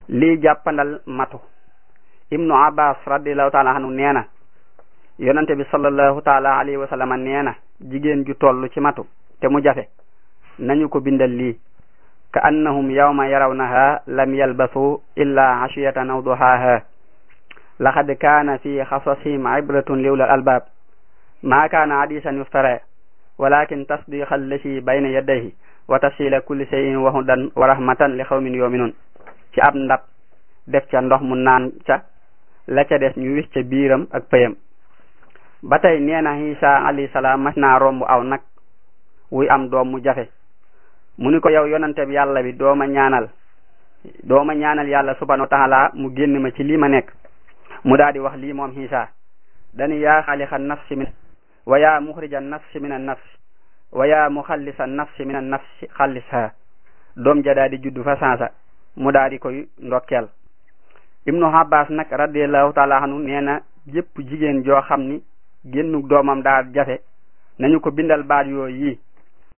lii jàppandal matu ibnu abbas radiallahu taala anhu nee na yonante bi sallallahu taala alayhi wa sallam nee na jigéen ju toll ci matu te mu jafe nañu ko bindal lii ka annahum yawma yarawnaha lam yalbasu illa ashiyatan aw duhaha laqad kaana fi xasasihim ibratun li ulil albab ma kaana hadisan yuftara walakin tasdiqa allati bayna yadayhi wa tafsila kulli shay'in wa hudan wa rahmatan li qawmin yu'minun ci ab ndab def ca ndox mu naan ca la ca des ñu wis ca biiram ak pëyam ba tey nee na Isa alayhi salaam mas naa romb aw nag wuy am doom mu jafe mu ni ko yow yonante bi yàlla bi dooma ñaanal dooma ñaanal yàlla subhanahu wa taala mu génn ma ci lii ma nekk mu daal di wax lii moom Isa dani yaa xaaliqa nafsi min wa yaa muxrija nafsi min an nafsi wa yaa muxallisa nafsi min an nafsi xallisha doom ja daal di juddu fa sansa mu daal di koy ndokkeel ibnu abbas nag radiallahu taala anhu nee na jëpp jigéen joo xam ni génnu doomam daa jafe nañu ko bindal baat yooyu yi